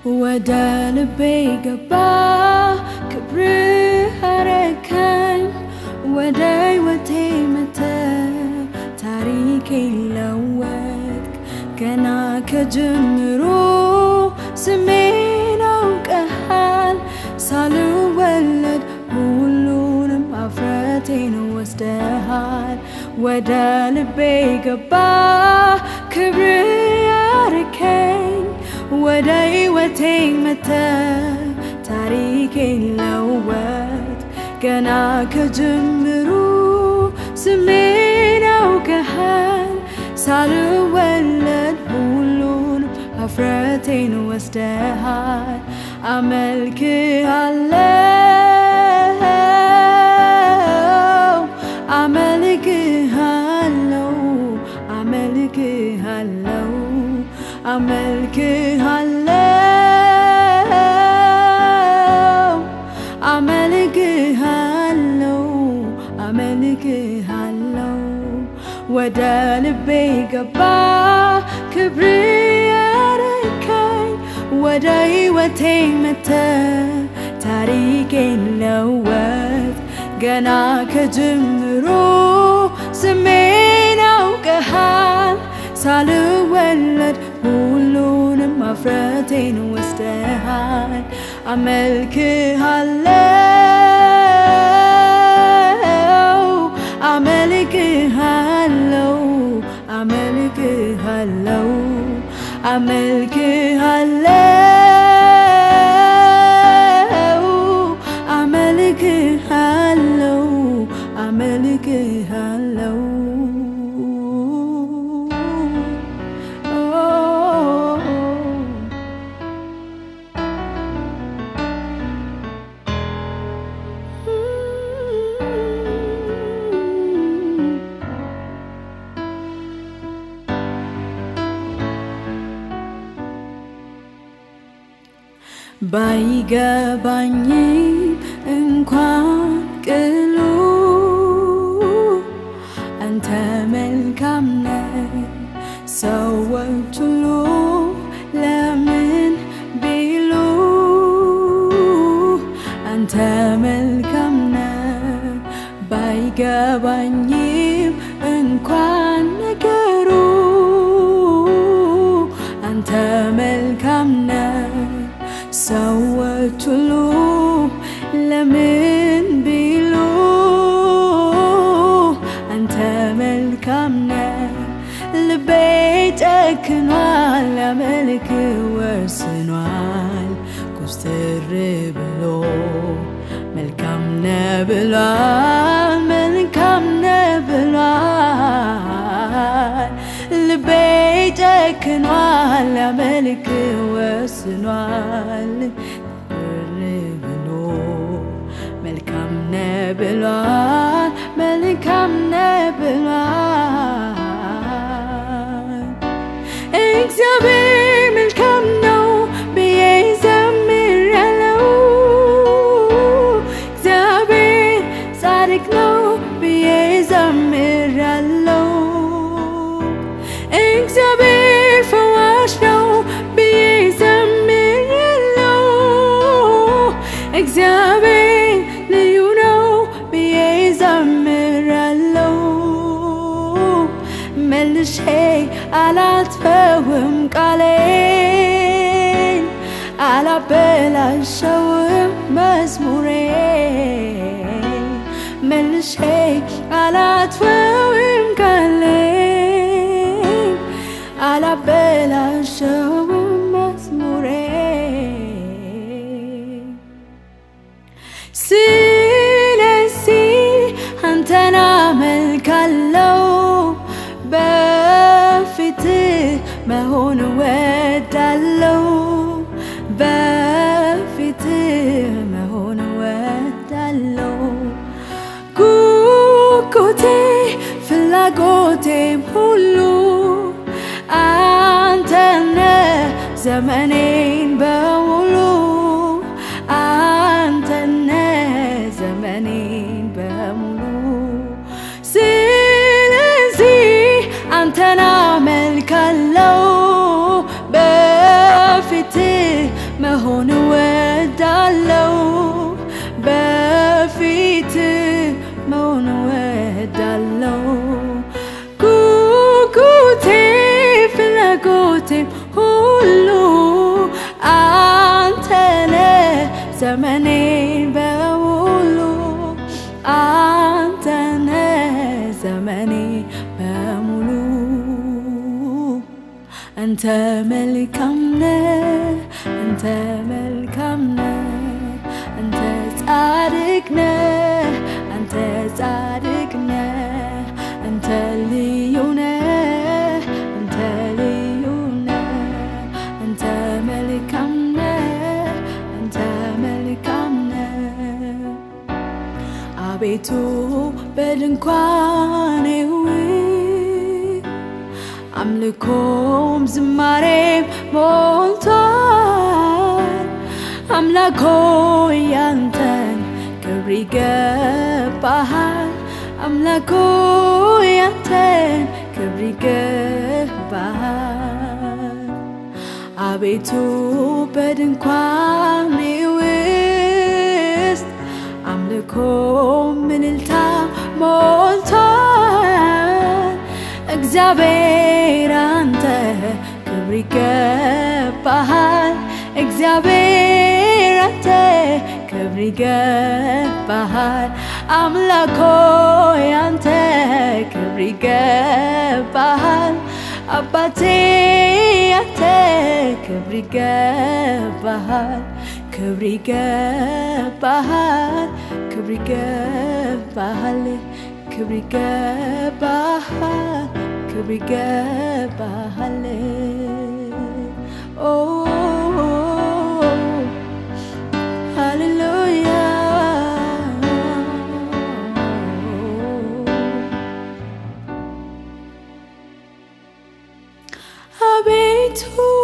ወደ ልቤ ገባ ክብርህ አረከኝ ወደ ሕይወቴ መተ ታሪኬ ለወጥክ ገና ከጅምሩ ስሜን አውቀሃል ሳልወለድ ሁሉንም አፍረቴን ወስደሃል ወደ ልቤ ገባ ክብር ያርከኝ ወደ ሕይወቴ መተ ታሪኬን ለወጥ ገና ከጅምሩ ስሜን አውቀሃል ሳልወለድ ሁሉንም አፍረቴን ወስደሃል አመልክሃለው አመልክሃለው አመልክሃለው አመልክሃለው አመልክሃለው ወደ ልቤ ገባ ክብር ያረከኝ ወደ ሕይወቴ መተ ታሪኬን ለወጥ ገና ከጅምሩ ስሜን አውቀሃል ሳልወለድ ሁሉንም አፍረቴን ወስደሃል አመልክሃለው አመልክሃለው አመልክሃለው አመልክሃለው አመልክሃለው ባይገባኝም እንኳን ቅሉ አንተ መልካም ነህ። ሰዎች ሁሉ ለምን ቢሉ አንተ መልካም ነህ። ባይገባኝም እንኳን ነገሩ አንተ መልካም ነህ። ሰዎች ሁሉ ለምን ቢሉ አንተ መልካም ነህ። ልቤ ጨክኗል፣ ሊያመልክ ወስኗል። ኩስትር ብሎ መልካም ነህ ብሏል፣ መልካም ነህ ብሏል። ልቤ ጨክኗል፣ ሊያመልክ ወስኗል። ኩስትር ብሎ መልካም ነህ ብሏል፣ መልካም ነህ ብሏል። እግዚአብሔር መልካም ነው ብዬ ዘምራለሁ። እግዚአብሔር ጻድቅ ነው ብዬ ዘምራለሁ። እግዚአብሔር ፈዋሽ ነው ብዬ ዘምራለሁ። እግዚአብሔር ልዩ ነው ብዬ ዘምራለሁ። መልሼ አላጥፈውም ቃሌን አላበላሸውም መዝሙሬን መልሼ አላጥፈውም ቃሌን አላበላሸውም መዝሙሬን ስለዚህ አንተን አመልካለው በፊት መሆን ወዳለው በፊት መሆን ወዳለው ጉጉቴ ፍላጎቴም ሁሉ አንተነ ዘመኔን በሙሉ አንተነ ዘመኔን በሙሉ ስለዚህ አንተን አመልካለው በፊት መሆን ወዳለው በፊት መሆን ወዳለው ጉጉቴ ፍላጎቴም ሁሉ አንተነ ዘመኔን በሙሉ አንተነ ዘመኔ በሙሉ አንተ መልካም ነህ፣ አንተ መልካም ነህ፣ አንተ ጻድቅ ነህ፣ አንተ ጻድቅ ነህ፣ አንተ ልዩ ነህ፣ አንተ ልዩ ነህ፣ አንተ መልካም ነህ፣ አንተ መልካም ነህ። አቤቱ በድንኳኔ ውስጥ አምልኮም ዝማሬም ሞልቷል። አምላኮ ያንተን ክብር ይገባሃል። አምላኮ ያንተን ክብር ይገባሃል። አቤቱ በድንኳኔ ውስጥ አምልኮ ምልልታ ሞልቷል። እግዚአብሔር አንተ ክብር ይገባሃል። እግዚአብሔር አንተ ክብር ይገባሃል። አምላኮ ያንተ ክብር ይገባሃል። አባቴ ያንተ ክብር ይገባሃል። ክብር ይገባሃል። ክብር ይገባሃል። ክብር ይገባሃል። ክብር ይገባሃል። ኦ ሃሌሉያ አቤቱ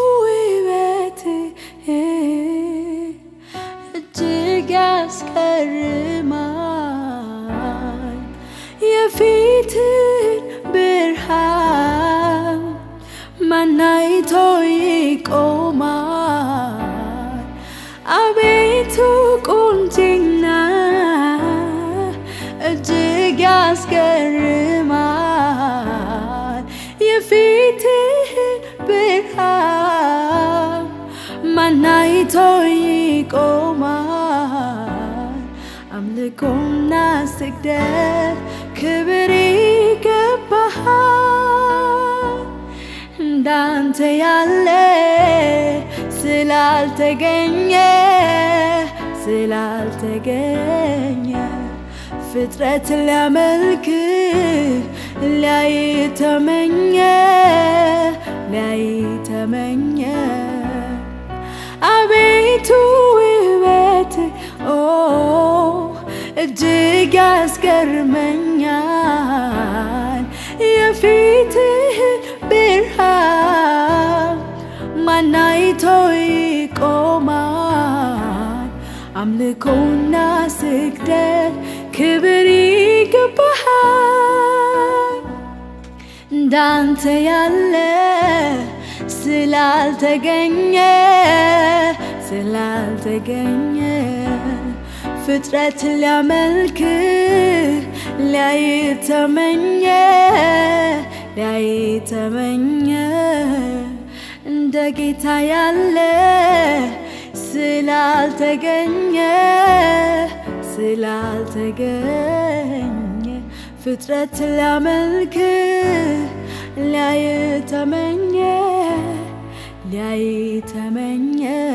ውበትህ እጅግ ያስገርማል። የፊትን ብርሃን ማን አይቶ ይቆማል? አቤቱ ቁንጅና እጅግ ያስገርማል። የፊትህን ብርሃን ማን አይቶ ይቆማል? አምልኮና ስግደት ክብር ይገባሃል። እንዳንተ ያለ ስላልተገኘ ስላልተገኘ ፍጥረት ሊያመልክ ሊያይ ተመኘ ሊያይ ተመኘ አቤቱ ውበት ኦ እጅግ ያስገርመኛል የፊትህ ብርሃን ማን አይቶ ይቆማል? አምልኮና ስግደት ክብር ይገባሃል። እንዳንተ ያለ ስላልተገኘ ስላልተገኘ ፍጥረት ሊያመልክ ሊያይ ተመኘ ሊያይ ተመኘ እንደ ጌታ ያለ ስላልተገኘ ስላልተገኘ ፍጥረት ሊያመልክ ሊያይ ተመኘ ሊያይ ተመኘ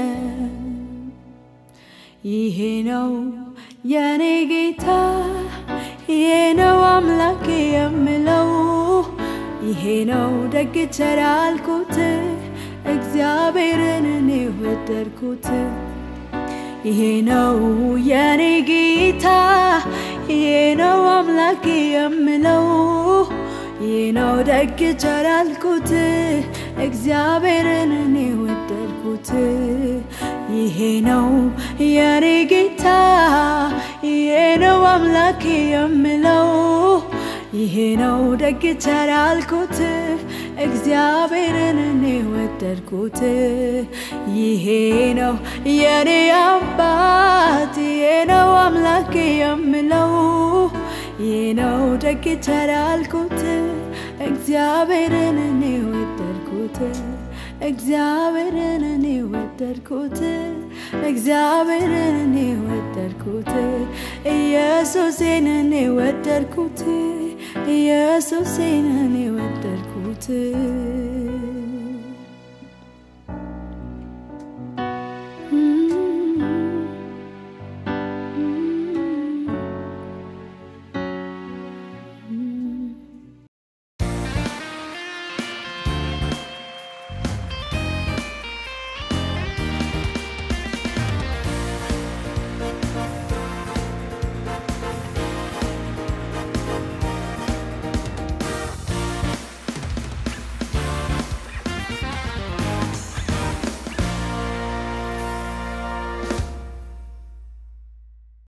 ይሄ ነው የኔ ጌታ ይሄ ነው አምላክ የምለው ይሄ ነው ደግ ቸር ያልኩት እግዚአብሔርን እኔ ወደድኩት ይሄ ነው የኔ ጌታ ይሄ ነው አምላክ የምለው ይህ ነው ደግ ቸር ያልኩት እግዚአብሔርን እኔ ወደድኩት ይሄ ነው የኔ ጌታ ይሄ ነው አምላክ የምለው ይሄ ነው ደግ ቸር ያልኩት እግዚአብሔርን እኔ ወደድኩት። ይሄ ነው የኔ አባት፣ ይሄ ነው አምላኬ የምለው፣ ይሄ ነው ደግ ተላልኩት። እግዚአብሔርን እኔ ወደድኩት። እግዚአብሔርን እኔ ወደድኩት። እግዚአብሔርን እኔ ወደድኩት። ኢየሱሴን እኔ ወደድኩት። ኢየሱሴን እኔ ወደድኩት።